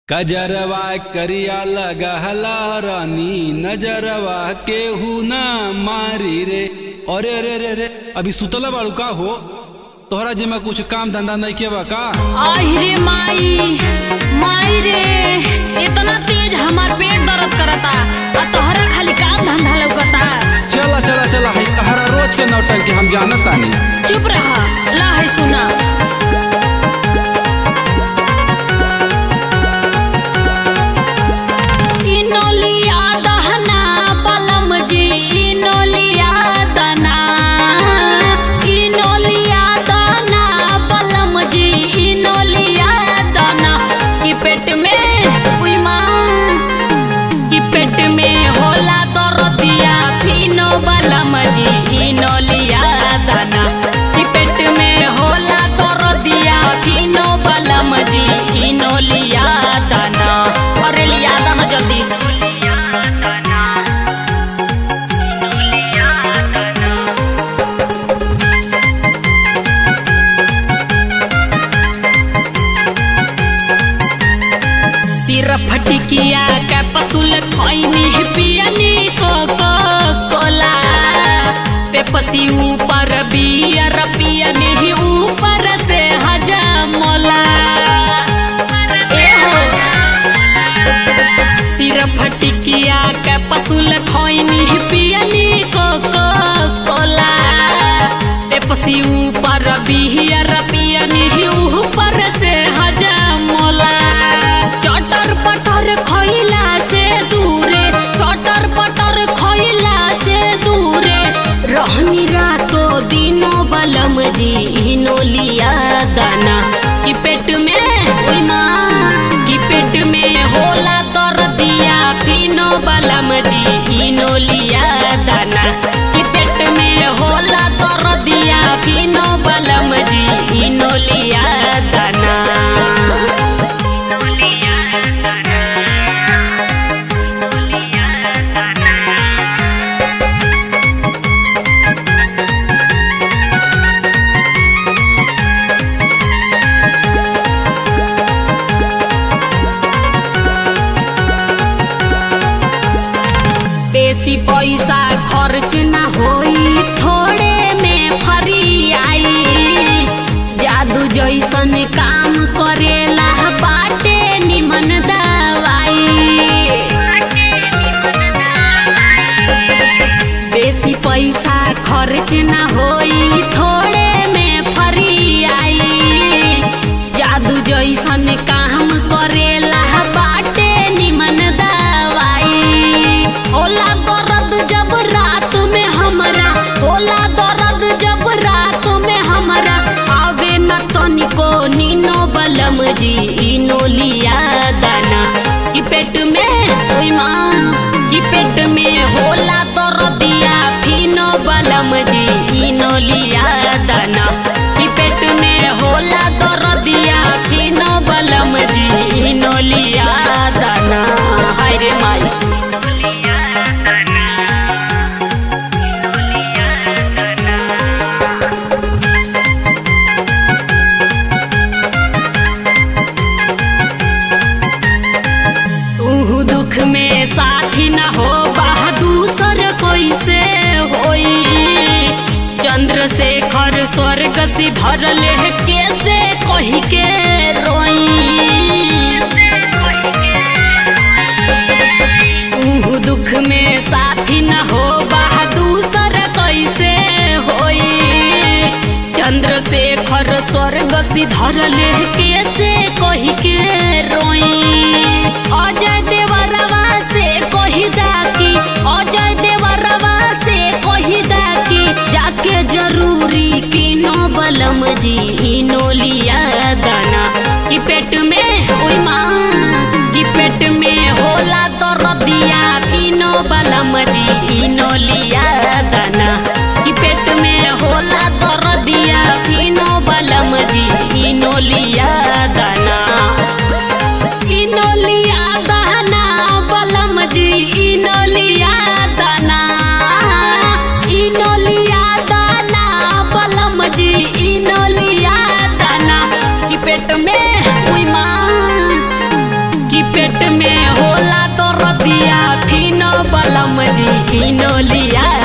कजरवा करिया लगहला रानी नजरवा केहू ना मारी रे अरे रे रे रे अभी सुतला बाड़ू का हो तोहरा जिम्मा कुछ काम धंधा नहीं के बा का रे माई माई रे इतना तेज हमार पेट दर्द करता आ तोहरा खाली काम धंधा लौकता चला चला चला है तहरा रोज के नौटंकी हम जानत तानी चुप रहा ला है सुना इनोलिया दहना बलम जी इनोलिया दना इनोलिया दना बलम जी इनोलिया दना कि पेट में उई माँ कि पेट में होला दरदिया फिनो बलम जी इनोलिया दना कि पेट में होला दरदिया फिनो बलम जी इनोलिया दना अरे लिया दना जल्दी सिर फटिकिया के पसुल खैनी पियनी को कोला पेपसी ऊपर बियर पियनी ऊपर से हजमोला ए हो सिर फटिकिया के पसुल खैनी पियनी को कोला पेपसी ऊपर बियर पियनी ऊपर से हजमोला चटर पटर खइला से दूरे चटर पटर खइला से दूरे रहनी रातो दिनो बलम जी इनो लिया दाना कि पेट में ओई माँ कि पेट में होला तर दिया फिनो बलम जी इनो लिया दाना कि पेट में होला तर दिया फिनो बलम जी इनो लिया दाना बेसी पैसा खर्च ना होई थोड़े में फरी आई जादू जैसन काम करेला बाटे निमन दवाई बेसी पैसा खर्च ना होई थोड़े में फरी आई जादू जैसन काम करेला बाटे निमन दवाई होला दर्द जब रात में हमरा होला दर्द जब रात में हमरा आवे न तनिको नीनो बलम जी इनो लिया दाना कि पेट में ओई माँ कि पेट में होला दर्दिया फिनो बलम जी इनो लिया दाना कि पेट में होला दर्दिया फिनो बलम जी इनो लिया दाना हाय रे माई तू दुख में साथी न हो बहादुर कोई से होई चंद्रशेखर स्वर्ग सिधर ले कैसे कही के रोई तू दुख में साथी न हो बहादुर कैसे होई चंद्रशेखर स्वर्ग सिधर ले कैसे कही के रोई अजय देवरवा से कही दाकी अजय देवरवा से कही दाकी जाके जरूरी किनो बलम जी इनो लिया दाना कि पेट में ओई माँ कि पेट में होला दर्दिया किनो बलम जी इनो लिया दाना कि पेट में होला दर्दिया किनो बलम जी इनो लिया दाना इनो लिया दाना बलम जी इनो लिया दाना इनो लिया दाना बलम जी इनो लिया दाना कि पेट में उई माँ कि पेट में होला तो रतिया फिनो बलम जी इनो लिया